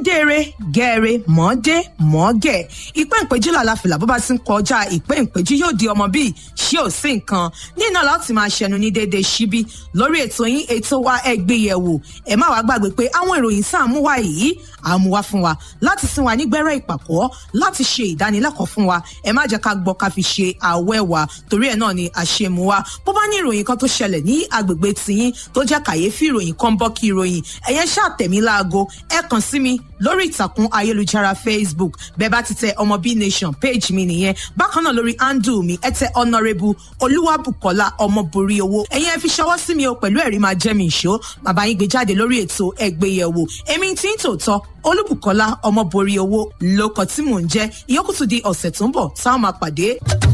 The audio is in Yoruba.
dèrè gẹ̀ẹ́rẹ́ mọ́dé mọ́gẹ̀ ìpín ìpéjú làlàfìlà bó bá ti ń kọjá ìpín ìpéjú yóò di ọmọ bíi ṣé ò sí nǹkan nínú láti máa ṣẹnu ní déédéé síbí lórí ètò yín ètò wa ẹgbéyẹ̀wò ẹ má wàá gbàgbé pé àwọn ìròyìn tá à ń mú wá yìí à ń mú wá fún wa láti sin wa nígbẹ́rẹ́ ìpàkọ́ láti ṣe ìdánilẹ́kọ̀ọ́ fún wa ẹ má jẹ́ ká gbọ́ ká fi ṣe àwẹ́ wa torí ẹ̀ náà ni àṣemú wa bó bá ní ìròyìn kan tó ṣẹlẹ̀ ní agbègbè tiyín tó jẹ́ kàyéfì ìròyìn kan bọ́ kí ìròyìn ẹ̀yẹn ṣàtẹ̀mí láago ẹ kàn sí mi lórí ìtàkùn ayélujára facebook bẹ́ẹ̀ bá ti tẹ ọmọ b nation page mi nìyẹn bákan náà lórí handle mi ẹ tẹ honourable olúwàbùkọ́lá ọmọborí owó ẹ̀yin ẹ fi ṣọwọ́ sí mi o pẹ̀lú ẹ̀rí máa jẹ́ mi ìṣó bàbá yín gbé jáde lórí ètò ẹgbẹ́yẹ̀wò èmi tí ń tòótọ́ olúbùkọ́lá ọmọborí owó lóko tí mò ń jẹ́ ìyókùtù di ọ̀sẹ̀ tó ń bọ̀ táwọn máa pàdé.